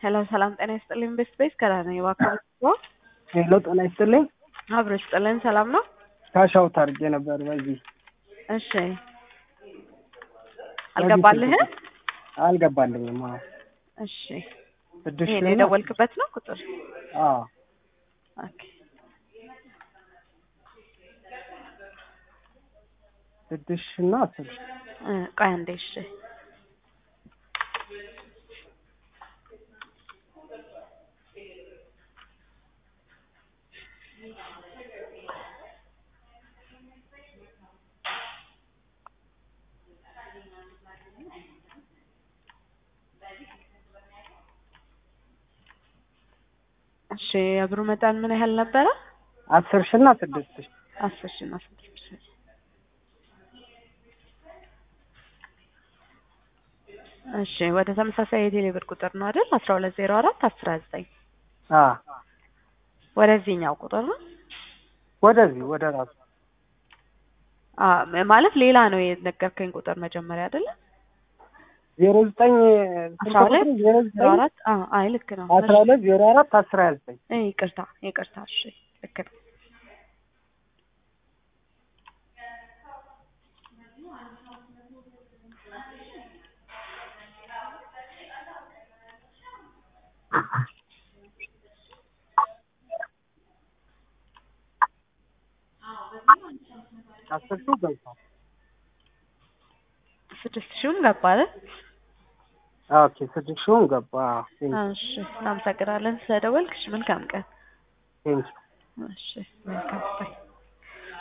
ሄሎ ሰላም ጤና ይስጥልኝ። ቤስት ቤስ ከላ ነኝ እባክዎ ሄሎ ጤና ይስጥልኝ። አብሮ ይስጥልን። ሰላም ነው? ካሻው ታርጌ ነበር በዚህ እሺ አልገባልህም? አልገባልኝም። አዎ እሺ ስድስት ይሄን ሺህ ነው። የደወልክበት ነው ቁጥር? አዎ ኦኬ ስድስት ሺህ እና አስር ሺህ እ ቆይ አንዴ እሺ እሺ የብሩ መጠን ምን ያህል ነበረ? አስር ሺህ እና ስድስት ሺህ አስር ሺህ እና ስድስት ሺህ እሺ ወደ ተመሳሳይ የቴሌ ብር ቁጥር ነው አይደል? አስራ ሁለት ዜሮ አራት አስራ ዘጠኝ አዎ ወደዚህኛው ቁጥር ነው ወደዚህ ወደ ራሱ አ ማለት ሌላ ነው የነገርከኝ ቁጥር መጀመሪያ አይደለ? ዜሮ ዘጠኝ አስራ ሁለት ዜሮ ዜሮ ዘጠኝ አራት አ አይ ልክ ነው። አስራ ሁለት ዜሮ አራት አስራ ዘጠኝ እሺ ይቅርታ ይቅርታ እሺ ልክ ነው። አስር ሺህ ገብቷል። ስድስት ሺህም ገባ አይደል? ኦኬ ስድስት ሺህም ገባ። አዎ እሺ እናመሰግናለን ስለደወልክ። እሺ መልካም ቀን። ቴንኪው እሺ መልካም ባይ